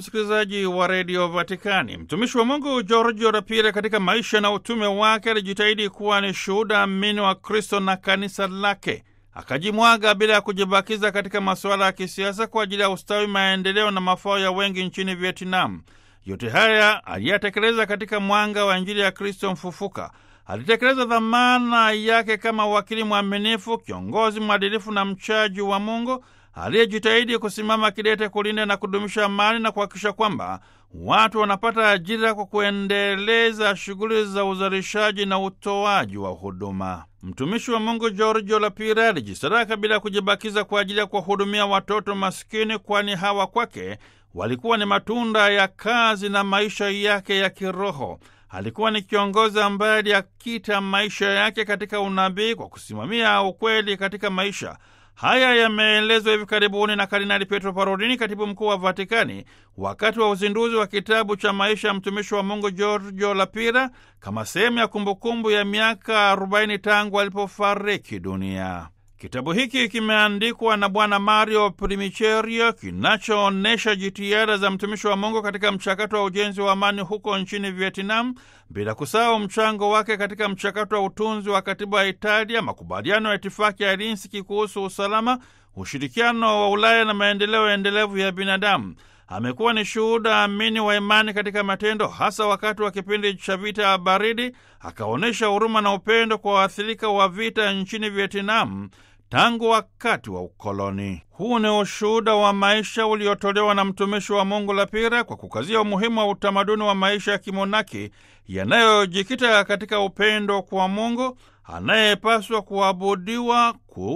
msikilizaji wa redio Vatikani. Mtumishi wa Mungu Giorgio Rapire katika maisha na utume wake alijitahidi kuwa ni shuhuda amini wa Kristo na kanisa lake. Akajimwaga bila ya kujibakiza katika masuala ya kisiasa kwa ajili ya ustawi, maendeleo na mafao ya wengi nchini Vietnam. Yote haya aliyatekeleza katika mwanga wa Injili ya Kristo mfufuka. Alitekeleza dhamana yake kama wakili mwaminifu, kiongozi mwadilifu na mchaji wa Mungu aliyejitahidi kusimama kidete kulinda na kudumisha amani na kuhakikisha kwamba watu wanapata ajira kwa kuendeleza shughuli za uzalishaji na utoaji wa huduma. Mtumishi wa Mungu Giorgio Lapire alijisadaka bila kujibakiza kwa ajili ya kuwahudumia watoto maskini, kwani hawa kwake walikuwa ni matunda ya kazi na maisha yake ya kiroho. Alikuwa ni kiongozi ambaye aliyakita maisha yake katika unabii kwa kusimamia ukweli katika maisha. Haya yameelezwa hivi karibuni na Kardinali Pietro Parolini, katibu mkuu wa Vatikani, wakati wa uzinduzi wa kitabu cha maisha ya mtumishi wa Mungu Giorgio Lapira kama sehemu ya kumbukumbu ya miaka 40 tangu alipofariki dunia. Kitabu hiki kimeandikwa na Bwana Mario Primicherio, kinachoonyesha jitihada za mtumishi wa Mungu katika mchakato wa ujenzi wa amani huko nchini Vietnam, bila kusahau mchango wake katika mchakato wa utunzi wa katiba ya Italia, makubaliano ya itifaki ya Helsinki kuhusu usalama, ushirikiano wa Ulaya na maendeleo endelevu ya binadamu. Amekuwa ni shuhuda amini wa imani katika matendo, hasa wakati wa kipindi cha vita ya baridi. Akaonyesha huruma na upendo kwa waathirika wa vita nchini Vietnam tangu wakati wa ukoloni. Huu ni ushuhuda wa maisha uliotolewa na mtumishi wa Mungu Lapira kwa kukazia umuhimu wa utamaduni wa maisha ya kimonaki yanayojikita katika upendo kwa Mungu anayepaswa kuabudiwa,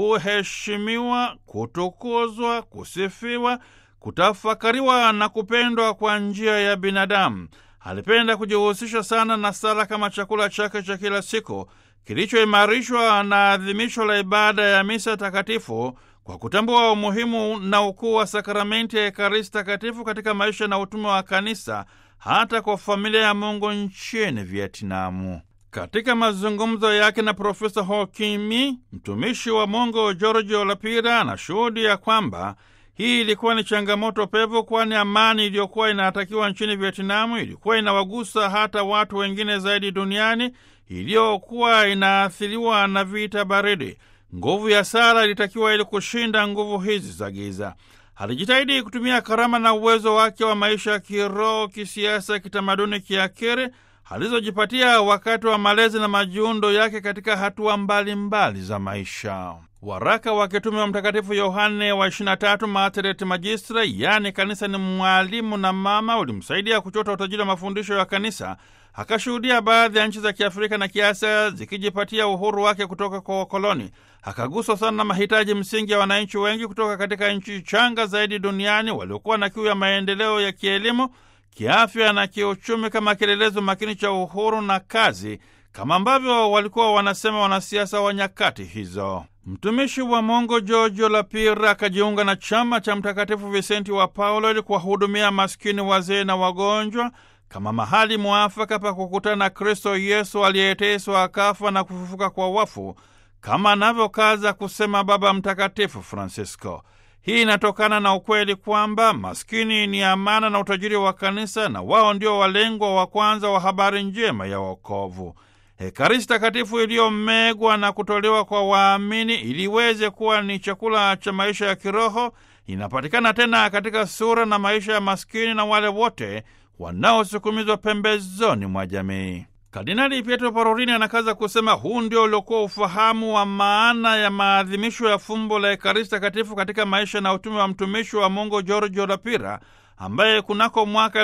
kuheshimiwa, kutukuzwa, kusifiwa, kutafakariwa na kupendwa kwa njia ya binadamu. Alipenda kujihusisha sana na sala kama chakula chake cha kila siku kilichoimarishwa na adhimisho la ibada ya misa takatifu kwa kutambua umuhimu na ukuu wa sakramenti ya Ekaristi takatifu katika maisha na utume wa kanisa hata kwa familia ya Mungu nchini Vietnamu. Katika mazungumzo yake na Profesa Ho Kim Mi, mtumishi wa Mungu Giorgio Lapira anashuhudia kwamba hii ilikuwa ni changamoto pevu, kwani amani iliyokuwa inatakiwa nchini Vietnamu ilikuwa inawagusa hata watu wengine zaidi duniani iliyokuwa inaathiriwa na vita baridi. Nguvu ya sala ilitakiwa ili kushinda nguvu hizi za giza. Alijitahidi kutumia karama na uwezo wake wa maisha ya kiroho, kisiasa, kitamaduni, kiakiri alizojipatia wakati wa malezi na majiundo yake katika hatua mbalimbali mbali za maisha. Waraka wa kitume wa Mtakatifu Yohane wa 23 Mater et Magistra, yaani kanisa ni mwalimu na mama, ulimsaidia kuchota utajiri wa mafundisho ya kanisa. Akashuhudia baadhi ya nchi za Kiafrika na Kiasia zikijipatia uhuru wake kutoka kwa wakoloni. Akaguswa sana na mahitaji msingi ya wananchi wengi kutoka katika nchi changa zaidi duniani waliokuwa na kiu ya maendeleo ya kielimu, kiafya na kiuchumi kama kielelezo makini cha uhuru na kazi, kama ambavyo walikuwa wanasema wanasiasa wa nyakati hizo. Mtumishi wa Mungu Giorgio Lapira akajiunga na chama cha Mtakatifu Visenti wa Paulo ili kuwahudumia maskini, wazee na wagonjwa kama mahali mwafaka pa kukutana na Kristo Yesu aliyeteswa akafa na kufufuka kwa wafu, kama anavyokaza kusema Baba Mtakatifu Francisco. Hii inatokana na ukweli kwamba maskini ni amana na utajiri wa kanisa, na wao ndio walengwa wa kwanza wa habari njema ya wokovu. Ekaristi takatifu iliyomegwa na kutolewa kwa waamini ili iweze kuwa ni chakula cha maisha ya kiroho inapatikana tena katika sura na maisha ya maskini na wale wote wanaosukumizwa pembezoni mwa jamii. Kardinali Pietro Parolini anakaza kusema huu ndio uliokuwa ufahamu wa maana ya maadhimisho ya fumbo la Ekaristi takatifu katika maisha na utume wa mtumishi wa Mungu Giorgio Lapira ambaye kunako mwaka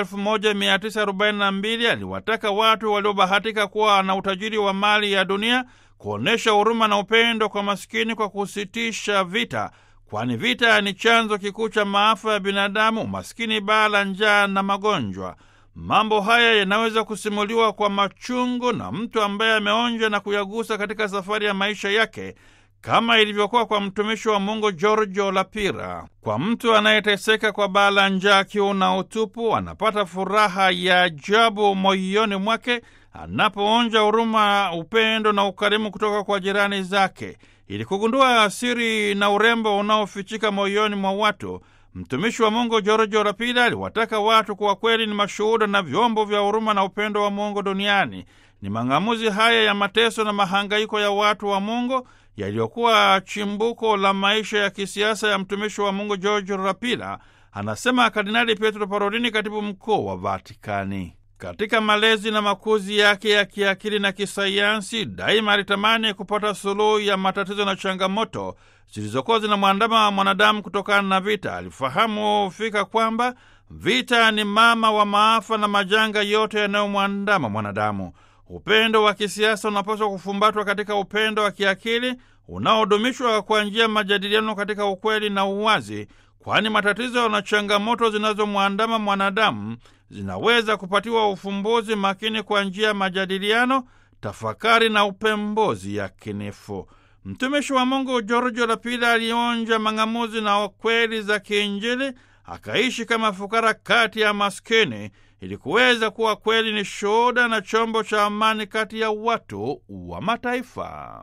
1942 aliwataka watu waliobahatika kuwa na utajiri wa mali ya dunia kuonyesha huruma na upendo kwa maskini kwa kusitisha vita, kwani vita ni chanzo kikuu cha maafa ya binadamu, umaskini, baa la njaa na magonjwa. Mambo haya yanaweza kusimuliwa kwa machungu na mtu ambaye ameonja na kuyagusa katika safari ya maisha yake kama ilivyokuwa kwa mtumishi wa Mungu Giorgio Lapira. Kwa mtu anayeteseka kwa baa la njaa, kiu na utupu, anapata furaha ya ajabu moyoni mwake anapoonja huruma, upendo na ukarimu kutoka kwa jirani zake. Ili kugundua siri na urembo unaofichika moyoni mwa watu, Mtumishi wa Mungu Giorgio Rapida aliwataka watu kuwa kweli ni mashuhuda na vyombo vya huruma na upendo wa Mungu duniani. Ni mang'amuzi haya ya mateso na mahangaiko ya watu wa Mungu yaliyokuwa chimbuko la maisha ya kisiasa ya mtumishi wa Mungu Giorgio Rapida, anasema Kardinali Pietro Parolini, katibu mkuu wa Vatikani. Katika malezi na makuzi yake ya kiakili na kisayansi, daima alitamani kupata suluhu ya matatizo na changamoto zilizokuwa zinamwandama wa mwanadamu kutokana na vita. Alifahamu fika kwamba vita ni mama wa maafa na majanga yote yanayomwandama mwanadamu. Upendo wa kisiasa unapaswa kufumbatwa katika upendo wa kiakili unaodumishwa kwa njia ya majadiliano katika ukweli na uwazi, kwani matatizo na changamoto zinazomwandama mwanadamu zinaweza kupatiwa ufumbuzi makini kwa njia ya majadiliano, tafakari na upembuzi yakinifu. Mtumishi wa Mungu Giorgio Lapida alionja mang'amuzi na kweli za kiinjili, akaishi kama fukara kati ya maskini ili kuweza kuwa kweli ni shuhuda na chombo cha amani kati ya watu wa mataifa.